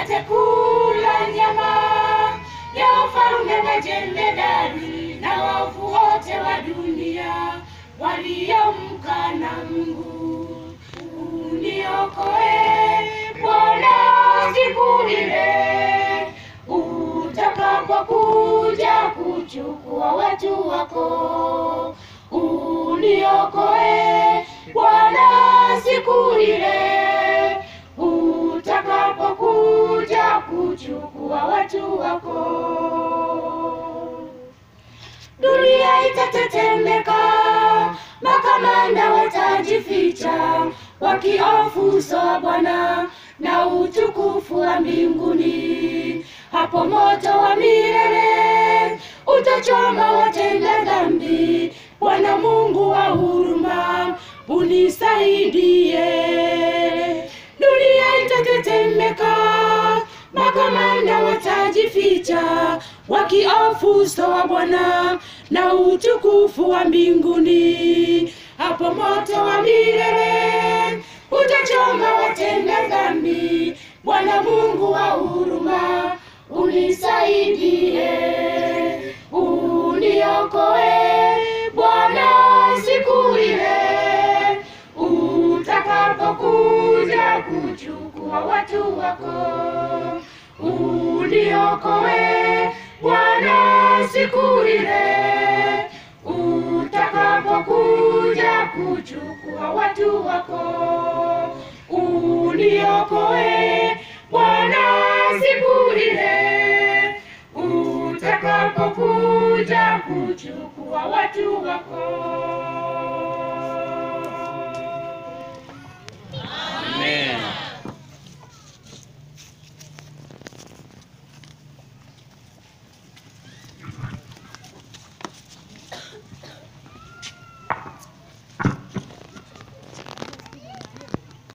mpate kula nyama ya wafalme majemadari na waovu wote wa dunia waliomkana Mungu. Uniokoe Bwana siku ile utakapokuja kuchukua watu wako. Uniokoe Bwana siku ile utakapokuja kuchukua watu wako. Dunia itatetemeka, makamanda watajificha, wakihofu uso wa Bwana na utukufu wa mbinguni. Hapo moto wa milele utachoma watenda dhambi. Bwana Mungu wa huruma, unisaidie. Dunia itatetemeka, makamanda watajificha, wakihofu uso wa Bwana na utukufu wa mbinguni. Hapo moto wa milele utachoma watenda dhambi. Bwana Mungu wa huruma, unisaidie, uniokoe Bwana siku ile utakapokuja kuchukua watu wako. Uniokoe Bwana siku ile utakapokuja kuchukua watu wako. Uniokoe Bwana siku ile utakapokuja kuchukua watu wako. Amen.